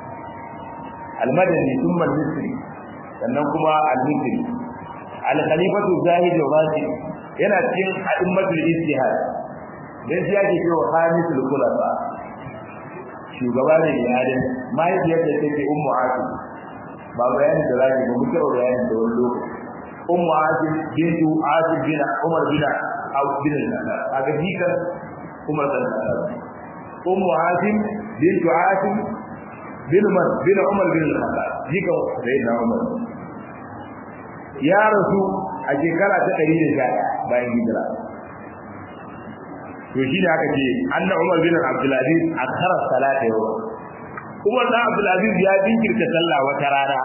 al-Madani thumma al-Misri sannan kuma al-Misri al-Khalifatu Zahid al-Razi yana cikin a'immatul ijtihad dan shi yake cewa khamisul khulafa shugaba ne ya adin mahaifiyar da take ummu asim ba bayani da zaki ba muke bayani da wani lokaci ummu asim bintu asim bin umar bin aw bin al-khattab aga dikan umar bin al-khattab ummu asim bintu asim bin umar bin umar bin al-khattab dikan sayyidina umar ya rasu a shekara ta 111 bayan hijira to shi ne aka ce anna umar bin abdulaziz akhara salata yau umar bin abdulaziz ya dinkirta sallah wata rana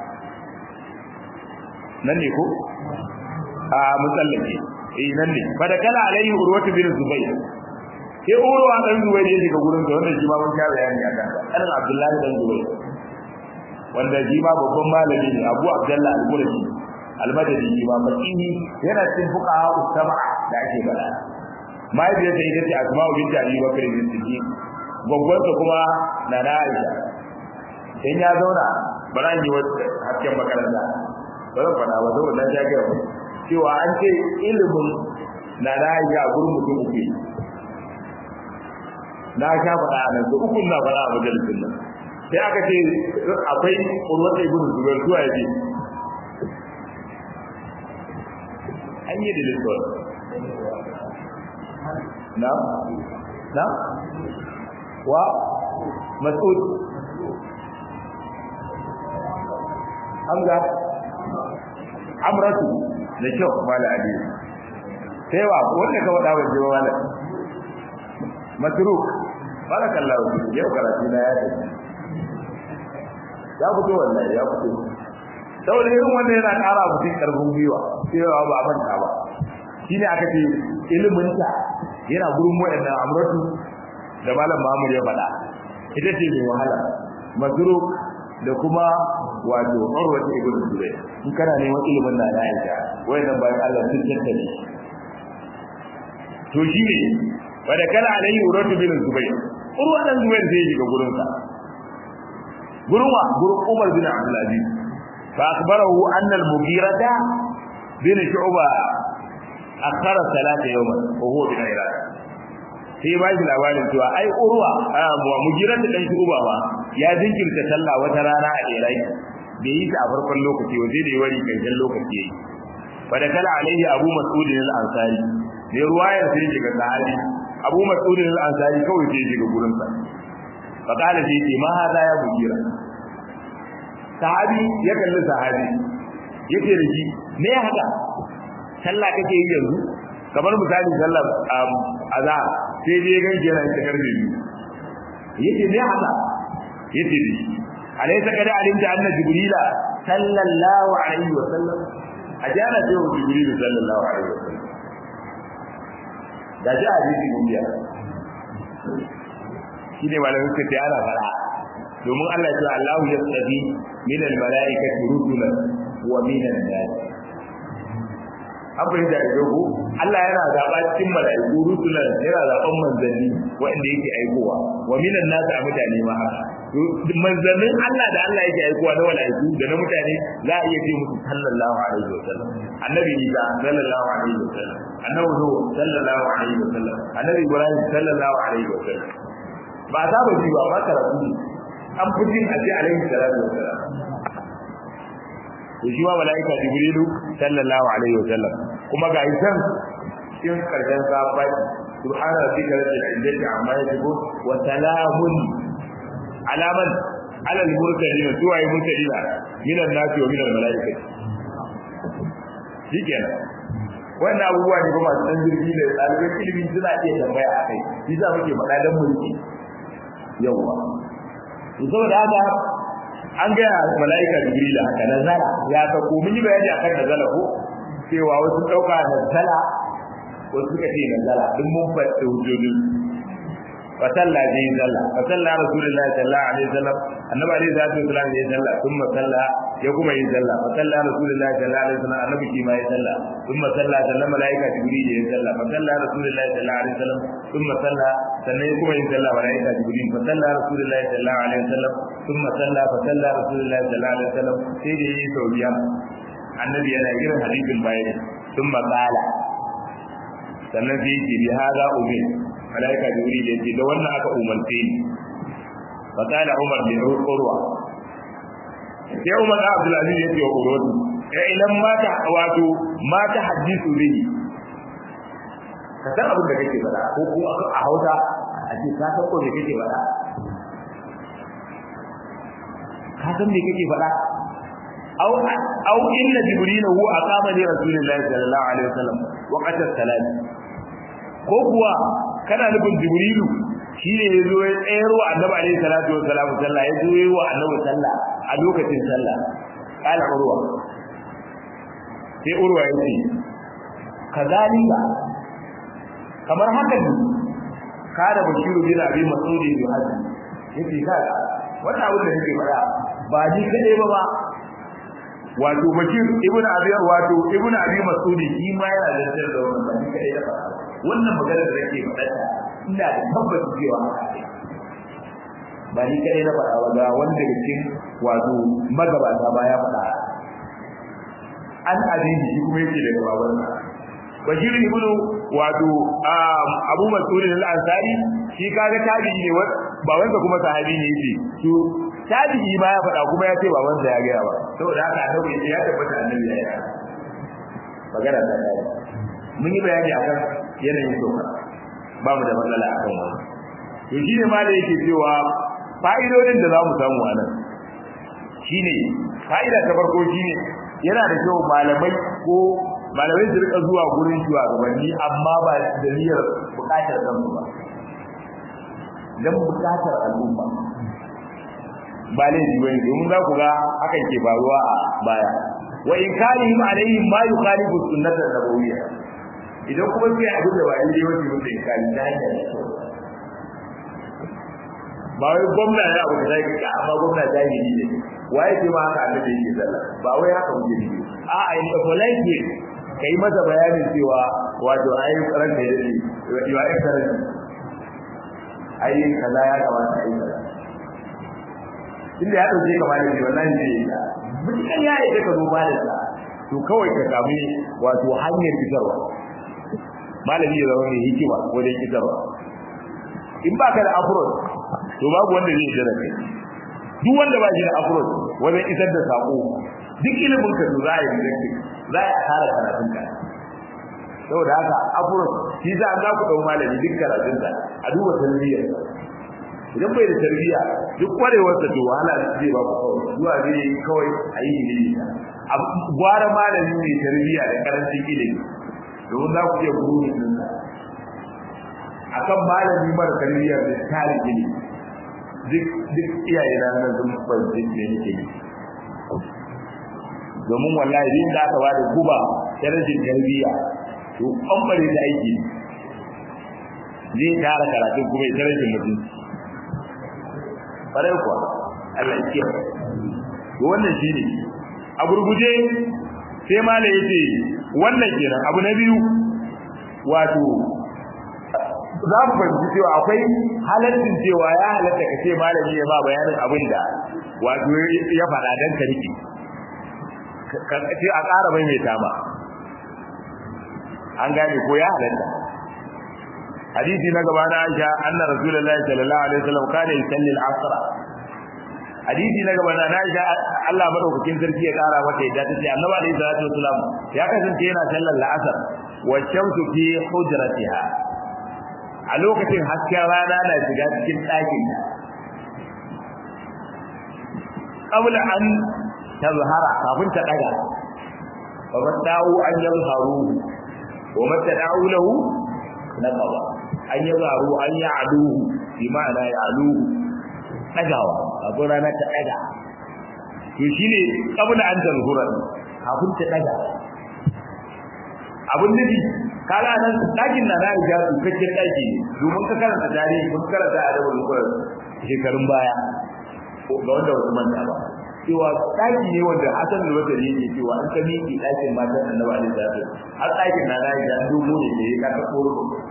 nan ne ko a musallake eh nan ne fa da kala alaihi urwatu bin zubayr sai urwa dan zubayr ya shiga gurin da wanda shi ma mun ka bayani a kan annabi abdullahi dan zubayr wanda shi ma babban malami ne abu abdullah al-qurashi al-madani shi ma fakihi yana cikin fuqaha usama da ake bada mahaifiyarsa ita ce asma'u binti abi bakr bin siddiq gwaggwarsa kuma na na aisha in ya zauna bara yi wata hasken makaranta ba zan faɗa ba saboda na jaga ba cewa an ce ilimin na na aisha a gurin mutum uku na sha faɗa a nan su uku na faɗa a majalisin nan sai aka ce akwai urwata ibn zubair zuwa ya ce an yi da lissuwar نعم نعم و مسعود حمزة عمرته da kyau mala ali sai wa wanda ka wada waje wa mala masruk barakallahu fi yau karatu na ya tafi ya fito wallahi ya fito saboda irin wanda yana ƙara mutum karfin gwiwa cewa ba a manta ba shine aka ce ilimin ta yana gurin waɗannan amratu da malam Muhammad ya faɗa ita ce mai wahala mazruk da kuma wato urwatu ibn zubayr in kana neman ilimin da Aisha wayannan bayan Allah sun tattale to shine wanda kana alayhi urwatu ibn zubayr urwa dan zubayr sai ya shiga gurin sa gurin wa gurin Umar bin Abdul Aziz fa akhbarahu anna al-mughirata bin shu'ba akhara salata yawman wa huwa bin iraq sai ba shi labarin cewa ai urwa wa mujiran da dan shi uba ba ya jinkirta sallah wata rana a iraq bai yi ta a farkon lokaci waje da wari karshen lokaci yayi fa da kala alaihi abu mas'ud al-ansari ne ruwayar sai shiga sahabi abu mas'ud al-ansari kawai sai shiga gurin sa fa kala sai ce ma hada ya mujira sahabi ya kalli sahabi yake da shi me haka sallah kake yi yanzu kamar misali sallar azhar sai dai gan yana ta karfe biyu yace me haka yace dai alaysa kada alimta anna jibrila sallallahu alaihi wa sallam ajana ce wa jibril sallallahu alaihi wa sallam da ji hadisi gudiya shi ne malamin suka ce ana fara domin Allah ya ce Allah ya tsabi min al-mala'ikati rusulan wa min an-nas abin da ya go Allah yana zaba cikin mala'iku rusulan yana zaban manzanni wanda yake aikowa wa min an-nas a mutane ma haka manzannin Allah da Allah yake aikowa na mala'iku da na mutane za a iya ce musu sallallahu alaihi wa sallam annabi Isa sallallahu alaihi wa sallam annabi Nuh sallallahu alaihi wa sallam annabi Ibrahim sallallahu alaihi wa sallam ba za ba ji ba ba karatu ne an fi jin a ce alaihi salatu wa salam to shi ma malaika jibrilu sallallahu alaihi wa sallam kuma ga isan cikin karshen safai subhana rabbika rabbil izzati amma yasifun wa salamun ala man ala al mursalin suwa yi mursalina min an nasi wa min al malaikati shikenan wannan abubuwa ne kuma masu dan jirgi da ɗaliban ilimi suna iya tambaya a kai shi za muke faɗa dan mulki yawwa saboda haka an ga malaika jibril haka nazala ya ta ko mun yi bayani akan nazala ko cewa wasu dauka nazala wasu suka ce nazala duk mun faɗi hujjoji fa salla bi salla fa salla rasulullahi sallallahu alaihi wasallam annabi alaihi salatu wasallam ya salla thumma salla ya kuma yi salla fa salla rasulullahi sallallahu alaihi wasallam annabi shi ma ya salla thumma salla salla malaika jibril ya salla fa salla rasulullahi sallallahu alaihi wasallam thumma salla sannan ya kuma yin sallah malaika jibril fa salla rasulullahi sallallahu alaihi wasallam thumma salla fa salla rasulullahi sallallahu alaihi wasallam sai da yi sau biyar annabi yana irin hadisin bayani thumma qala sannan sai yake bi hada umir malaika jibril yace da wannan aka umarce ni fa qala umar bin urwa sai umar da abdul aziz yace wa urwatu ya ilan mata wato mata hadisu bihi ka san abin da kake faɗa ko ko a hausa a ce ka san ko me kake faɗa ka san me kake faɗa aw aw inna jibril huwa aqama li rasulillahi sallallahu alaihi wasallam waqt as-salat ko kuwa kana nufin jibrilu shine ya zo ya tsayar wa annabi alaihi salatu wasallam sallah ya zo yi wa annabi sallah a lokacin sallah kala urwa sai urwa ya ce kazalika kamar haka ne kada bashiru bin abi mas'ud bin hadi yace ka wannan abin da yake fara ba ni kade ba ba wato bashir ibnu abi wato ibnu abi mas'ud shi ma yana da tsar da wannan ba ni kade da fara wannan magana da yake fada ina da tabbata cewa ba ni kade na fara ba ga wanda daga cikin wato magabata ba ya fada an abin shi kuma yake daga babansa bashir ibnu wato abu mas'ud al-ansari shi kaga tabi'i ne babansa kuma sahabi ne yace to tabi'i ma ya faɗa kuma ya ce babansa ya gaya ba saboda haka annabi ya tabbata annabi ya yi magana ta kai mun yi bayani akan yanayin soka ba mu da matsala akan wannan to shi ne ma da yake cewa fa'idodin da za mu samu a nan shine fa'ida ta farko shine yana da kyau malamai ko malamai su rika zuwa gurin shugabanni amma ba da niyyar bukatar kansu ba dan bukatar al'umma ba laifi bane domin za ku ga hakan ke faruwa a baya wa in kalihim alaihim ma yukhalifu sunnata nabawiyya idan kuma sai abin da ba yi wace mutum in kali ta hanyar ba wai gwamna ya abu da zai ka amma gwamna jahili ne waye ce ma haka annabi yake sallah ba wai haka muke ne a a in ka polite ka yi masa bayanin cewa wato ai ranka ya dade your excellency ai kaza ya kamata ai kaza inda ya dauke ka malami wallahi ne ya mutukan ya yi ka zo malami to kawai ka samu wato hanyar fitarwa malami ya zama mai hikima wajen fitarwa in ba ka da approach to babu wanda zai jira kai duk wanda ba shi da approach wajen isar da sako duk ilimin ka to za a yi reject za a tara karatun ka saboda haka approach shi za a ku dau malami duk karatun sa a duba tarbiyyar idan bai da tarbiyya duk kwarewar sa to wahala zai ba ku kawai zuwa zai yi kawai a yi ne gwara malami mai tarbiyya da karancin ilimi domin za ku iya guru din akan malami mara tarbiyyar da tare gini duk duk iyaye na nan sun fahimci me nake yi domin wallahi din da aka bada guba ta rashin tarbiyya to an bare da aiki zai tara karatu kuma ya rashin mutunci farai kuwa Allah ya kiyaye to wannan shine a gurguje sai mala yace wannan kenan abu na biyu wato za mu fahimci cewa akwai halaccin cewa ya halatta ka ce malami ya ba bayanin abin da wato ya faɗa dan ka rike ka ce a ƙara mai mai tama an gane ko ya halatta hadisi na gaba na Aisha anna rasulullahi sallallahu alaihi wasallam kana yusalli al-asr hadisi na gaba na Aisha Allah madaukakin sarki ya ƙara mata yadda tace annabi alaihi salatu wasallam ya kasance yana sallar al-asr wa shamsu fi hujratiha a lokacin hasken rana na shiga cikin ɗakin qabla an tazhara kafin ta daga wa mata'u an yazharu wa mata'u lahu naqaba an yazharu an ya'du bi ma'ana ya'lu dagawa abu rana ta daga to shine qabla an tazhura kafin ta daga abun nufi kaga nan dakin na na ga cikakken daki domin ka karanta tarihi kun karanta adabul qur'an shekarun baya ga wanda wasu manta ba cewa daki ne wanda Hassan da wata ne yake cewa an ka miki dakin matan Annabi alaihi salatu har dakin na na ga dubo ne da ya ka koro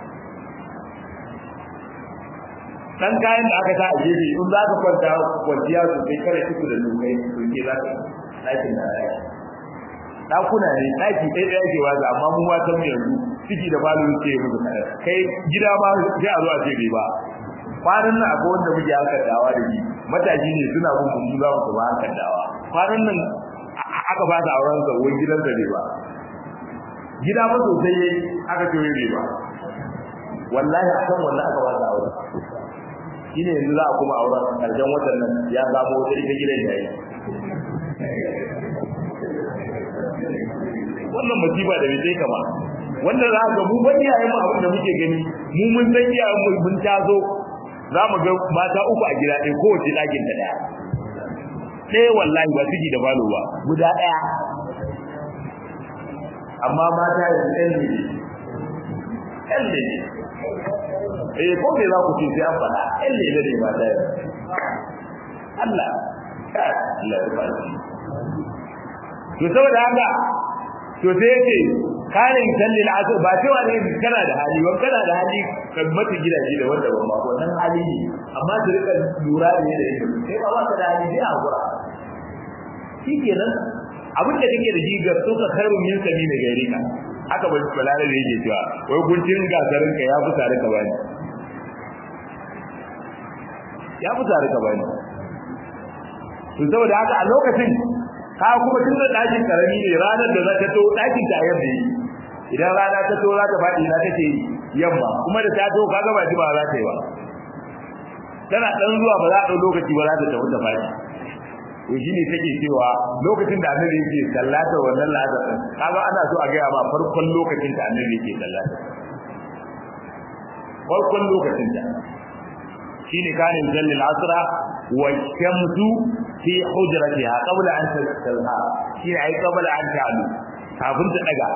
dan kayan da aka sa a gefe in za ka kwanta kwanciya su kai kare kiku da dokai to ke za ka dakin na na dakuna ne daki ɗaya ɗaya ke waza amma mu ma san yanzu ciki da balu ke musu kai gida ma sai a zo a ce bai ba kwanan nan akwai wanda muke harkar dawa da shi matashi ne suna bin mun za mu ba harkar dawa kwanan nan aka ba ta auren sa wani gidan da ne ba gida ba sosai yayi aka ce bai ba wallahi akan wallahi aka ba ta auren shine yanzu za a kuma auren karshen watan nan ya samu wata ita gidan yayi wannan masifa da bai sai kama wanda za ga mu ban iyayen mu abin da muke gani mu mun san iyayen mu mun tazo za mu ga mata uku a gida ɗaya kowace ɗakin ta ɗaya ɗaya wallahi ba ciki da balo ba guda ɗaya amma mata yanzu ɗan ne ɗan ne eh ko me za ku ce sai an faɗa ɗan ne ne mata yanzu Allah Allah ya ba to saboda haka to sai yake kare salli al'asr ba cewa ne kana da hali wa kana da hali kan mata gidaje da wanda ban ba wannan hali ne amma su rika lura da yadda yake sai ba ka da hali sai a gura shikenan abin da kake da shi ga so ka khairun min sami da gari ka haka ba balare da yake cewa wai guntun gasarin ka ya fusa da ka bani ya fusa da ka bani to saboda haka a lokacin ka kuma tun da ɗakin karami ne ranar da za ta to ɗakin ta yadda yi idan rana ta to za ta faɗi na take yamma kuma da ta to ka ga ba ji ba za ta yi ba tana ɗan zuwa ba za a ɗau lokaci ba za ta tafi ta faɗi to shine take cewa lokacin da annabi yake sallatar wannan lazar din kaga ana so a gaya ma farkon lokacin da annabi yake sallatar farkon lokacin da shine kanin zallil asra wa shamsu fi hujratiha qabla an tastalha shi ai qabla an ta'lu kafin ta daga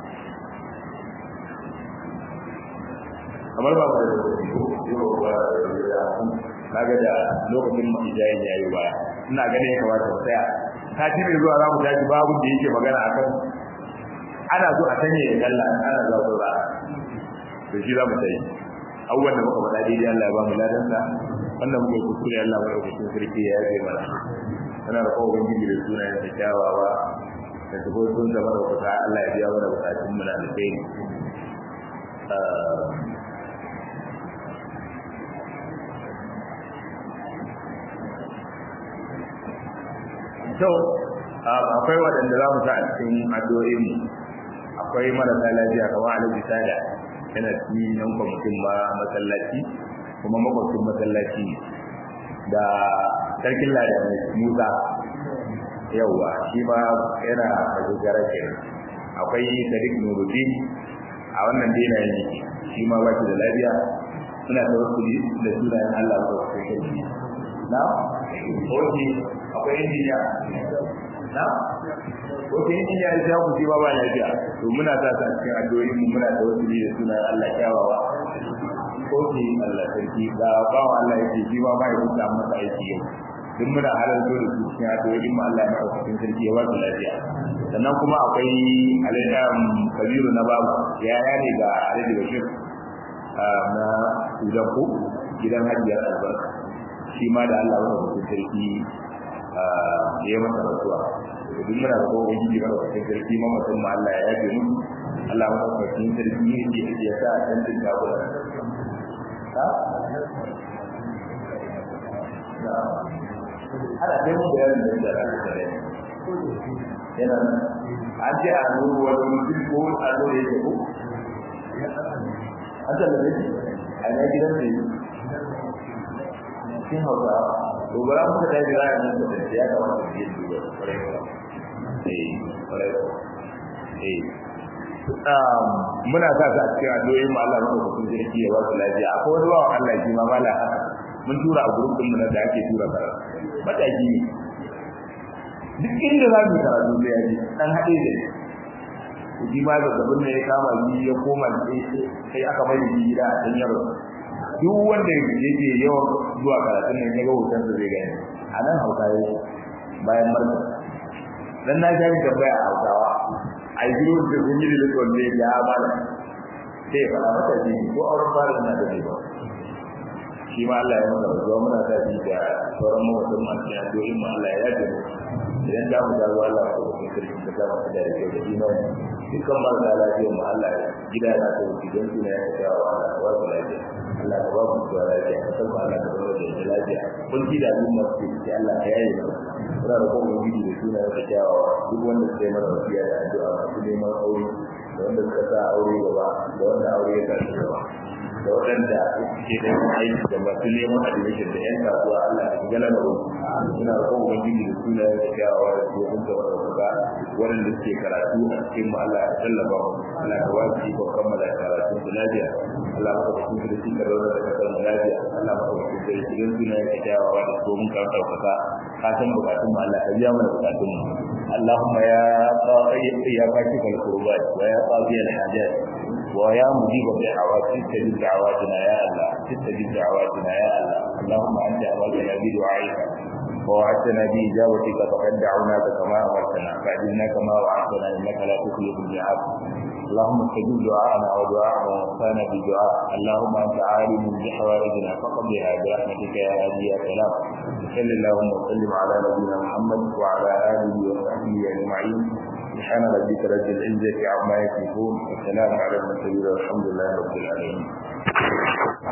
kamar ba kaga da lokacin ijayen yayi baya ina gane ya kamata mu tsaya sati mai zuwa za mu tashi babu da yake magana akan ana so a sanya ya dalla ana za ku ra to shi za mu tayi abubuwan da muka faɗa daidai Allah ya ba mu ladansa wannan muka yi kuskure Allah ya ba mu sarki ya yabe mana ana da kowa ubangiji da sunayen da kyawawa da tubutun da mara kusa Allah ya biya mana bukatun mu na alkhairi to akwai waɗanda za mu sa a cikin addu'o'in mu akwai marasa lafiya kamar alaji sada yana cikin yan kwamitin ma masallaci kuma makwabcin masallaci da sarkin lada musa yauwa shi ma yana majogara ke akwai sadiq nuruddin a wannan dina yake shi ma ba shi da lafiya muna tawakkuli da sunayen Allah ko kai na oke akwai injiniya na oke injiniya ya ku ji ba ba lafiya to muna sa ta cikin addu'o'i mu muna tawakkuli da sunayen Allah kyawawa oke Allah sarki da bawa Allah yake shi ma ba ya huta masa aiki yau duk muna halarta da su cikin addu'o'in mu Allah ya maka cikin sarki ya ba su lafiya sannan kuma akwai alayyam kabiru na babu yaya ne ga alhaji bashir na udanku gidan hajiyar albarka shi ma da Allah wani cikin sarki ya yi masa rasuwa duk muna da kowa gidi mara cikin sarki ma mutum Allah ya yafe musu Allah wani cikin sarki ya sa a canjin jagora ana kai mun bayanin da ya da yana an ce a nuru wani mutum ko a nuru ya ko an tallabe shi a ina gidan da yi cikin hausa dogara muka ta yi ra'ayin nan da ya kamata su yi duba kwarai kwarai kwarai muna sa ta cikin addu'o'i mu Allah maka hukun jirgi ya ba su lafiya akwai wani bawan Allah shi ma mala haka mun tura a gurbin mu da ake tura karatu mataki ne duk inda za mu karatu sai yaji dan haɗe da ni shi ma zazzabin ne ya kama shi ya koma sai aka mai shi gida a can yaro duk wanda yake yawan zuwa karatun nan ya ga hoton sa zai gani a nan hausa ya bayan marka dan na ga tambaya a hausawa a yi gidan da sun yi da rikon ne ya bada sai fara mata ji ko auren fara na da ba shi ma Allah ya masa rasuwa muna ta ji da sauran mawatan masu ya doyin mu Allah ya yaje mu idan da mu dawo Allah ko kuma kirkin da ta masa da yake da imani dukkan marasa lafiyar mu Allah gida na ta wuce don suna ya ta wa Allah wa su lafiya Allah ka ba mu zuwa lafiya ka san Allah ka zama da lafiya kun ji da al'umma su ce Allah ya yaye mu muna da kuma gidi da suna ya ta kyawawa duk wanda suka yi mana wasiya da addu'a masu neman aure da wanda suka sa aure gaba da wanda aure ya tashi gaba da waɗanda suke da aiki da masu neman admission da yan kasuwa Allah da gala da wani suna da kuma ubangiji da suna da kyawawa da su kun gaba da kuka waɗanda suke karatu a cikin mu Allah ya tallafa mu Allah ka ba su ikon kammala karatu su lafiya Allah maka da kuma da shi ka zauna da kasar mu lafiya Allah maka da kuma da shi don suna da kyawawa da su mun kan ɗaukaka ka san bukatun mu Allah ka biya mana bukatun mu اللهم يا قاضي يا كاشف الكربات ويا قاضي الحاجات ويا مجيب الدعوات استجب دعواتنا يا الله استجب دعواتنا يا الله اللهم انت امرتنا بدعائك ووعدتنا باجابتك فقد دعوناك كما امرتنا فاجبنا كما وعدتنا انك لا تخلف الميعاد اللهم استجب دعاءنا ودعاء من وفانا بدعاء اللهم انت عالم بحوائجنا فقضها برحمتك يا هادي يا سلام صل اللهم وسلم على نبينا محمد وعلى اله وصحبه اجمعين سبحان ربك رب العزه عما يصفون والسلام على المرسلين والحمد لله رب العالمين